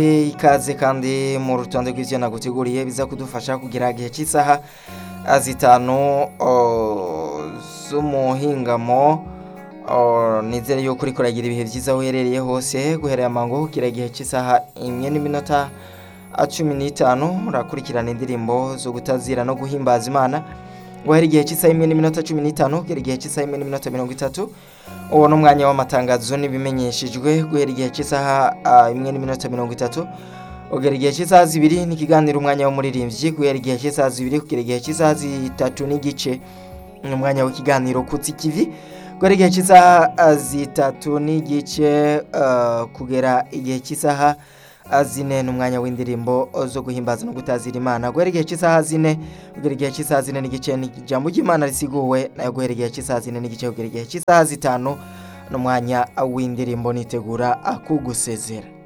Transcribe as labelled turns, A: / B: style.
A: ikaze kandi mu rutonde rw'ivyo naguteguriye biza kudufasha kugira igihe cy'isaha ah, zitanu oh, z'umuhingamo oh, nizere yuko uriko uragira ibihe vyiza aho uherereye hose guherera amango kugira igihe cy'isaha imwe n'iminota ah, cumi n'itanu urakurikirana indirimbo zo gutazira no guhimbaza imana guhera igihe cy'isaha imwe n'iminota cumi n'itanu kugera igihe cy'isaha imwe n'iminota mirongo itatu uwo ni umwanya w'amatangazo n'ibimenyeshejwe guhera igihe cy'isaha ah, imwe n'iminota mirongo itatu kugera igihe cy'isaha zibiri n'ikiganiro umwanya w'umuririmbyi guhera igihe cy'isaha zibiri kugera igihe cy'isaha zitatu n'igice ni umwanya w'ikiganiro kutsi kivi guhera igihe cy'isaha ah, zitatu n'igice ah, kugera igihe cy'isaha ah, zine ni umwanya w'indirimbo zo guhimbaza no gutazira imana guhera igihe cy'isaha zine kugera igihe cy'isaha zine n'igice ni ijambo ry'imana risiguwe nayo guhera igihe cy'isaha zine n'igice kugera igihe cy'isaha zitanu ni umwanya w'indirimbo nitegura kugusezera